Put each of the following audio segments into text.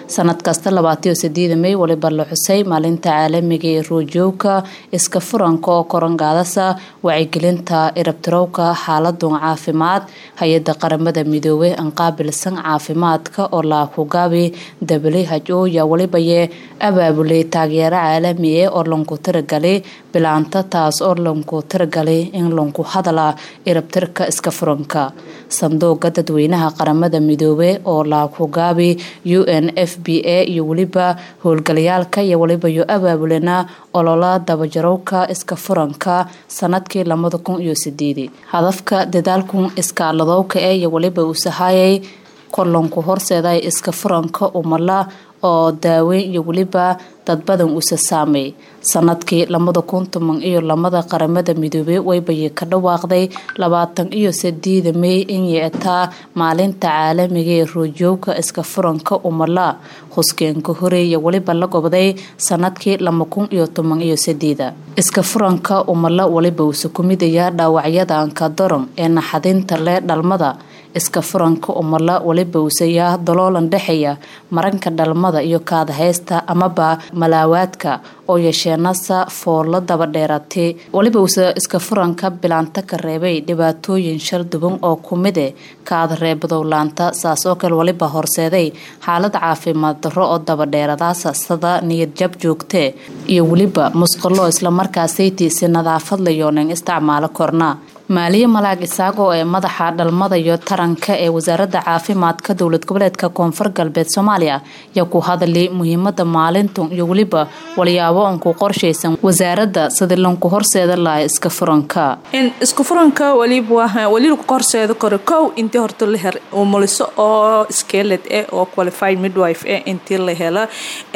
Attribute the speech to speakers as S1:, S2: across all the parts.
S1: sanad kasta labaatiyo sideeda may waliba la xusay maalinta caalamiga ee roojooga iska furanka oo korangaadasa wacyigelinta irabtirowka xaaladun caafimaad hay-ada qaramada midoobey aan qaabilsan caafimaadka oo laakugaabi dabali haj-ooya walibaye abaabulay taageero caalami e oo lanku tiragalay bilaanta taas oo lanku tiragalay in lanku hadala irabtirka iska furanka sanduuqa dadweynaha qaramada midoobe oo laakugaabi u n f b a iyo weliba howlgalayaalka iyo waliba yo abaabulena olola dabajarowka iska furanka sanadkii labada kun iyo sideedi hadafka dadaalkun iskaaladowka e iyo waliba uu sahayay kolanku horseeday iska furanka umala oo daaweyn iyo weliba dad badan usa saamay sanadkii labada kun toban iyo lamada qaramada midoobey waybaye ka dhawaaqday labaatan iyo sideeda may in yeetaa maalinta caalamiga ee roojooga iska furanka umala huskeenka horeeya weliba la gobday sanadkii laba kun iyo toban iyo sideeda iska furanka umala waliba uusa ku midaya dhaawacyada ankadoron ee naxadinta leh dhalmada iska furanka umala waliba uusayaa daloolan dhexeeya maranka dhalmada iyo kaadahaysta amaba malaawaadka oo yeesheenasa foollo daba dheeratay waliba uusa iska furanka bilaanta ka reebay dhibaatooyin shal duban oo kumide kaada reebadowlaanta saas oo kale waliba horseeday xaalad caafimaad darro oo daba dheeradaasa sida niyad jab joogtee iyo weliba musqalo islamarkaasaytiisi nadaafad layoonen isticmaalo korna maaliye malaag isaagoo ee madaxa dhalmada iyo taranka ee wasaaradda caafimaadka dowlad goboleedka koonfur galbeed soomaaliya ayaa ku hadalay muhiimada maalintun iyo weliba walyaabo onku qorshaysan wasaaradda sidii lanku horseeda laha iska furanka
S2: isku furanka waliba weli lagu horseeda karo kow intii horta la her umuliso oo skeled eh oo qualified midwife eh intii la hela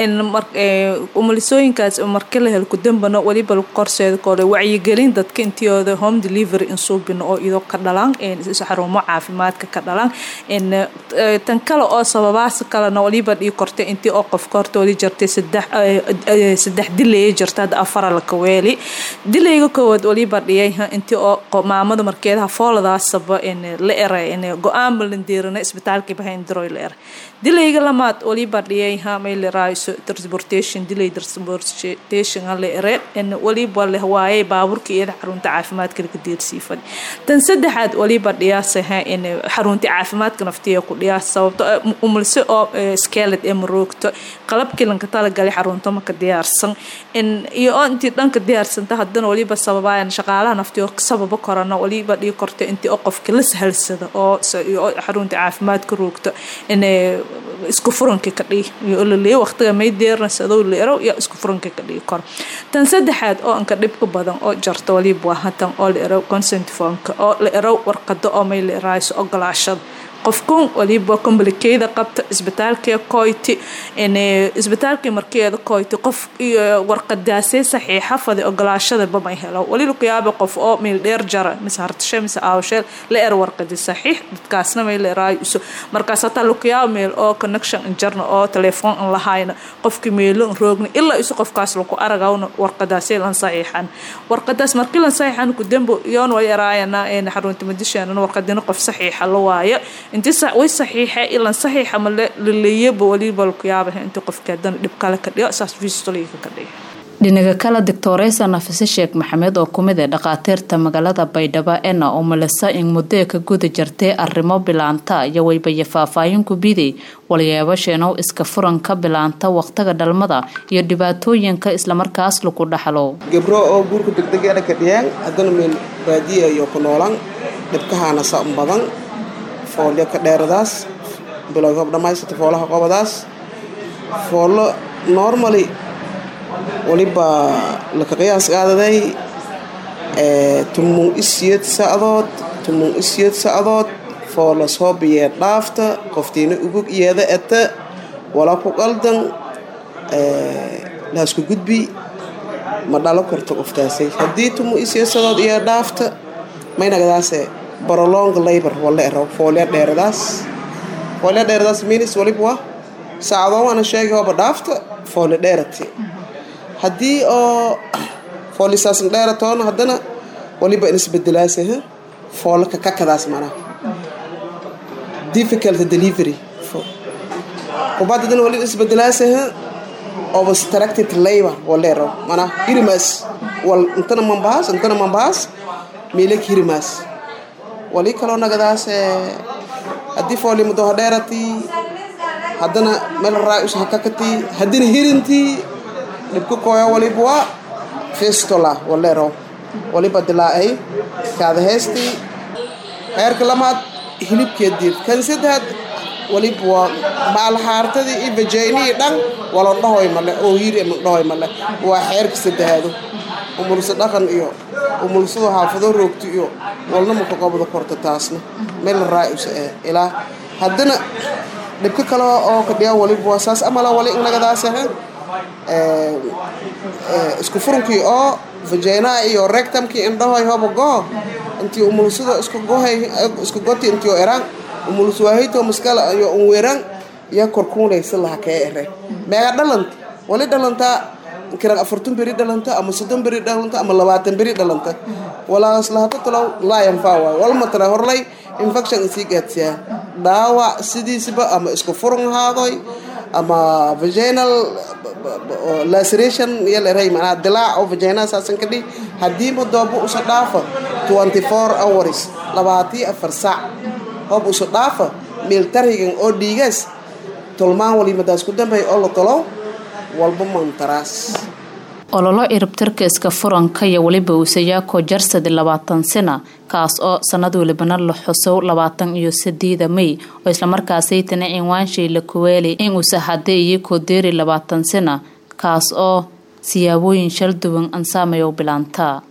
S2: umulisooyinkaas markii la helo kudambana waliba lagu horseeda karo wacyigelin dadka intiyooda home delivery suubino oo idoo ka dhalaan xarumo caafimaadka ka dhalaan tan kale oo sababaas kalena waliba dhii kortay intii oo qofka horta wali jirtay saddex dilaya jirta hadda afara laka weeli dilayga koowaad waliba dhiyay intii oo maamada markeedaha fooladaasaba la eray go-aanba landiirana isbitaalkii bahayndiroy la eray dilayga lamaad waliba dhiyay mayleraayo transportation dilay transportation la ere waliba leh waayay baaburka iyada xarunta caafimaadka laga deersii tan saddexaad waliba dhiyaasaha in xarunta caafimaadka naftiya ku dhiyaas sababto umulse oo skeled ee maroogto qalabkii lanka talagalay xarunta maka diyaarsan iyo oo intii dhanka diyaarsanta haddana waliba sababayan shaqaalaha naftiyo sababa korana waliba dhii korta intii oo qofka la sahalsada oo xarunta caafimaadka roogto in isku furanka ka dhii laleeya waqtiga may deernasadow la ero iyo isku furanka ka dhii koro tan saddexaad oo anka dhibka badan oo jarta waliba waa hatan oo la ero consent formka oo la ero warqado oo may la eraayo ogolaashada qofkun waliba comblikeeda qabta isbitaalkee koyti isbitaalkii markeeda koyti qof warqadaasee saxiixa fadi ogolaashada bamay helo wali lakuyaaba qof oo meel dheer jara mise hartashe mise aawasheel la er warqadi saxiix dadkaasna may la eraayo iso markaas hataa lakuyaaba meel oo connection injarna oo telefoon an lahayna qofkii meelo an roogna ilaa isu qofkaas laku aragawna warqadaasee lan saxiixan warqadaas markii lan saxiixan kudambo yoon way eraayana xarunta madisheenana warqadina qof saxiixa la waayo inti way saxiixe ilan saxiixa ma laleeyaba waliba lakuyaaba inti qofka hadana dhib kale ka dhigo saas vistoliga ka dhigo
S1: dhinaga kale doctoreysa nafise sheekh maxamed oo kumid ee dhakhaatiirta magaalada baydhabo ena oo malisa in muddee ka guda jirtay arrimo bilaanta iyo waybaye faahfaahin ku biday walyeebasheenow iska furanka bilaanta waqtiga dhalmada iyo dhibaatooyinka islamarkaas lagu dhaxlo
S3: gabro oo guurka degdegeena ka dhiyeen haddana meel baadiya iyo ku noolan dhibkahaana sa badan foolyo ka dheeradaas bilowga dhammaysata foolaha qobadaas foollo normally waliba laka qiyaas qaadaday tumung isiyad sacdood tumung isiyad sacdood foolo soo biyee dhaafta qoftiina ugug iyada eta wala ku qaldan laasku gudbi ma dhalo karto qoftaasay haddii tumu isiyad sadood iyo dhaafta maynagadaase barolong labor wala ero foolya dheeradaas foolya dheeradaas minis waliba waa saacadoo waana sheegay hooba dhaafta foolya dheerati haddii oo foolisaasna dheeratoona haddana waliba inisbedelaasa foolaka kakadaas manaa difficult delivery kubadadana wali isbedelaasaha obstructed labor walero mana hirimaas wal intana mambaas intana mambaas meelek hirimaas wali kaloo nagadaas haddii fooli mudo hadheerati haddana meel raayus hakakati haddina hirintii dhibka kooya waliba waa festola walero waliba dilaacay kaada heestii heerka lamaad hilibkeed diir kan saddexaad waliba waa maalxaartadii iyo vajaynihii dhan wala dhahoy male oo hiiri ama dhahoy male waa xeerka saddexaado umulso dhaqan iyo umulsado xaafado roogto iyo walna maka qobda korta taasna meel raayus eh ilaa haddana dhibka kale oo kadhiya waliba waa saas amala wali inagadaas ahe isku furunkii oo vajaynaha iyo rectamkii indhahoy hoba goo intii umulsado isku gohay isku goti intii eraan umulswaahito maskala iyo unweran ya korkuunaysa laha kee ere meega dhalanta wali dhalantaa kiran afartan beri dhalanta ama soddon beri dhalanta ama labaatan beri dhalanta walaas lahata talow laa yanfaa waay walma tala horlay infection isii gaadsiyaa dhaawac sidiisaba ama isku furun haadoy ama vaginal laceration yaleray manaa dilaac oo vagina saasan ka dhihi haddii madoobo usa dhaafa twenty four hours labaatiyo afar saac hoob usa dhaafa meeltarhigan oo dhiigaas tolmaan walimadaas ku dambay oo la tolo walba mantaraas
S1: ololo iribtirka iska furanka iyo weliba uusayaako jarsadi labaatan sana kaas oo sanad walibana la xusow labaatan iyo sideeda may oo islamarkaasaytana cinwaanshay la kuweelay in uusa hadee iyo kodeeri labaatan sana kaas oo siyaabooyin shal duwan ansaameyow bilaantaa